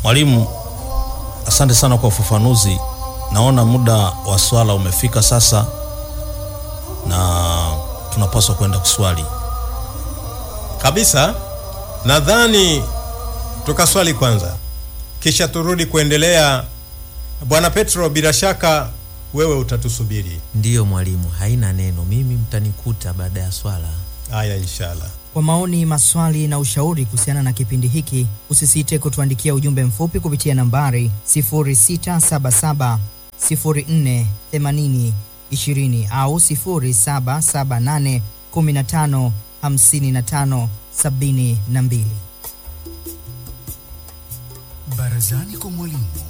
Mwalimu, asante sana kwa ufafanuzi. Naona muda wa swala umefika sasa, na tunapaswa kwenda kuswali. Kabisa, nadhani tukaswali kwanza, kisha turudi kuendelea. Bwana Petro, bila shaka wewe utatusubiri. Ndiyo mwalimu, haina neno. Mimi mtanikuta baada ya swala. Haya, inshallah. Kwa maoni, maswali na ushauri kuhusiana na kipindi hiki, usisite kutuandikia ujumbe mfupi kupitia nambari 0677 04 80 20 au 0778 15 55 72. Barazani kwa mwalimu.